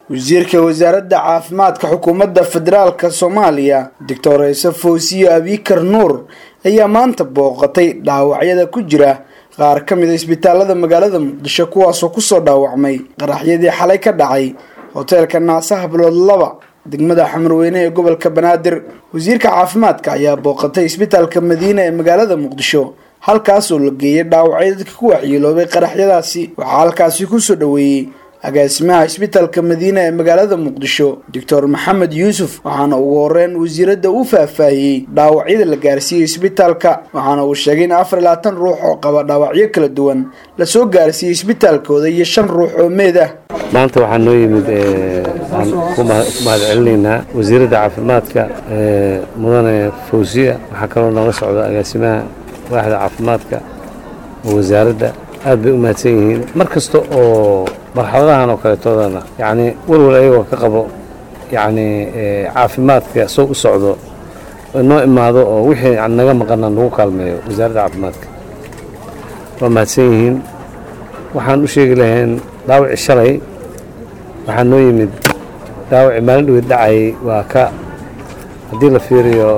wasiirka wasaaradda caafimaadka xukuumadda federaalka soomaaliya doctor ciise fawsiye abikar nuur ayaa maanta booqatay dhaawacyada ku jira qaar ka mid a isbitaalada magaalada muqdisho kuwaasoo kusoo dhaawacmay qaraxyadii xalay ka dhacay hoteelka naasaha bilood laba degmada xamarweyne ee gobolka banaadir wasiirka caafimaadka ayaa booqatay isbitaalka madiina ee magaalada muqdisho halkaasoo la geeyay dhaawacyada dadka ku waxyeeloobay qaraxyadaasi waxaa halkaasi kusoo dhoweeyey agaasimaha isbitaalka madiina ee magaalada muqdisho doctor maxamed yuusuf waxaana ugu horeyn wasiiradda u faahfaahiyey dhaawacyada la gaarsiiyey isbitaalka waxaana uu sheegay in afar iyo labaatan ruux oo qaba dhaawacyo kala duwan lasoo gaarsiiyey isbitaalkooda iyo shan ruux oo meed ah maanta waxaa noo yimid aan ku mahad celinaynaa wasiiradda caafimaadka mudane fawsiya waxaa kaloo nooga socda agaasimaha waaxda caafimaadka oo wasaaradda aad bay u mahadsan yihiin mar kasta oo marxaladahan oo kaleetoodana yacni walwal ayagoo ka qabo yacni caafimaadka soo u socdo noo imaado oo wixii naga maqana nagu kaalmeeyo wasaaradda caafimaadka waa mahadsan yihiin waxaan u sheegi lahayn dhaawaci shalay waxaa noo yimid dhaawaci maalin dhaweed dhacayay waa ka haddii la fiiriyo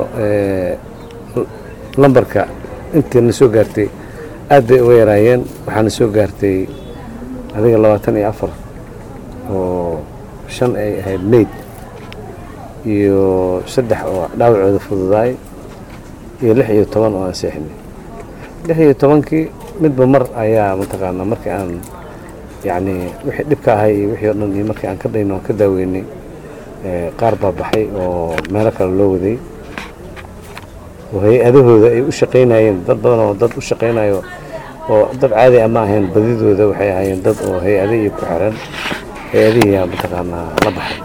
lambarka intii na soo gaartay aad bay uga yaraayeen waxaana soo gaartay adiga labaatan iyo afar oo shan ay ahayd meyd iyo saddex oo dhaawacooda fududaay iyo lix iyo toban oo aan seexinay lix iyo tobankii midba mar ayaa mataqaanaa markii aan yacni wixii dhibka ahay iyo wixii o dhan iyo markii aan ka dhayno aan ka daaweynay qaar baa baxay oo meelo kale loo waday oo hay-adahooda ay u shaqaynayeen dad badan oo dad u shaqaynayo oo dad caadi ama ahayn badidooda waxay ahaayeen dad oo hay-adihii ku xiran hay-adihiiyaa mataqaanaa la baxay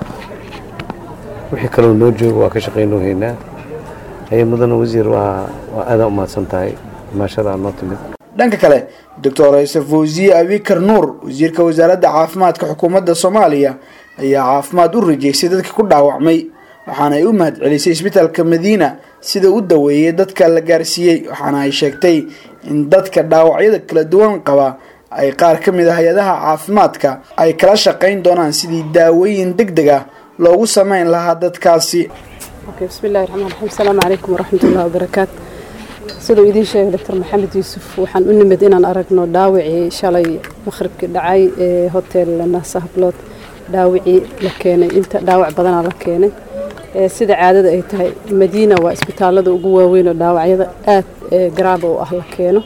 wixii kaloo noo jooga waa ka shaqaynoo haynaa haye mudane wasiir waa waa aadaan u mahadsan tahay imaashadaa noo timid dhanka kale doctor ciise fawsiye abikar nuur wasiirka wasaaradda caafimaadka xukuumadda soomaaliya ayaa caafimaad u rajeysay dadka ku dhaawacmay waxaana ay u mahad celisay isbitaalka madiina sida u daweeyey dadka la gaarsiiyey waxaana ay sheegtay in dadka dhaawacyada kala duwan qaba ay qaar ka mid a hay-adaha caafimaadka ay kala shaqayn doonaan sidii daawooyin deg deg ah loogu sameyn lahaa dadkaasi bismillahi raxmaan raxiim asalaamu calaykum waraxmatullahi wabarakaatu siduu idiin sheegay doctor maxamed yuusuf waxaan u nimid inaan aragno dhaawacii shalay maqhribkii dhacay ee hotel nasahablood dhaawacii la keenay inta dhaawac badanaa la keenay sida caadada ay tahay madiina waa isbitaalada ugu waaweyn oo dhaawacyada aad garaaba u ah la keeno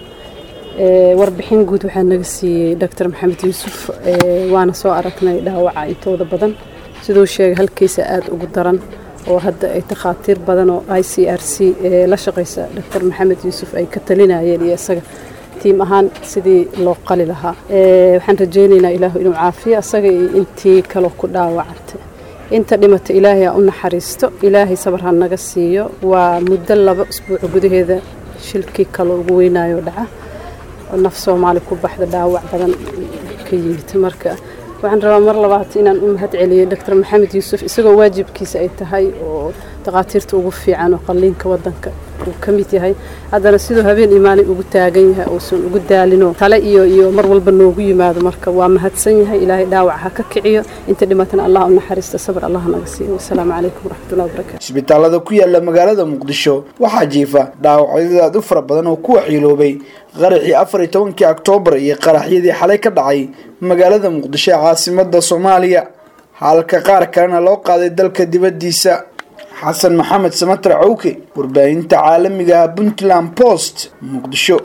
warbixin guud waxaa naga siiyey doctor maxamed yuusuf waana soo aragnay dhaawaca intooda badan siduu sheegay halkiisa aad ugu daran oo hadda ay takhaatiir badan oo i c r c la shaqaysa doctor maxamed yuusuf ay ka talinayeen iyo isaga tiim ahaan sidii loo qali lahaa waxaan rajaynaynaa ilaahu inuu caafiyo asaga iyo intii kaloo ku dhaawacantay inta dhimata ilaahay ha u naxariisto ilaahay sabar ha naga siiyo waa muddo laba usbuuc gudaheeda shilkii kaloo ugu weynaayo dhaca naf soomaali ku baxda dhaawac badan ka yimid marka waxaan rabaa mar labaad inaan u mahad celiyo doctor maxamed yuusuf isagoo waajibkiisa ay tahay oo takhaatiirta ugu fiican oo qalliinka wadanka uu ka mid yahay haddana siduu habeen iyo maalin ugu taagan yahay uusan ugu daalino tale iyo iyo mar walba noogu yimaado marka waa mahadsan yahay ilaahay dhaawac ha ka kiciyo inta dhimatana allah u naxariista sabir allah naga siiyo wasalaamu calaykum waraxmatullahi wabarakatu isbitaalada ku yaala magaalada muqdisho waxaa jiifa dhaawacyada aad u fara badan oo ku waxyeeloobay qaraxii afar iyo tobankii oktoobar iyo qaraxyadii xalay ka dhacay magaalada muqdisho ee caasimada soomaaliya halka qaar kalena loo qaaday dalka dibaddiisa xasan maxamed samatar cawke warbaahinta caalamiga ah puntland post muqdisho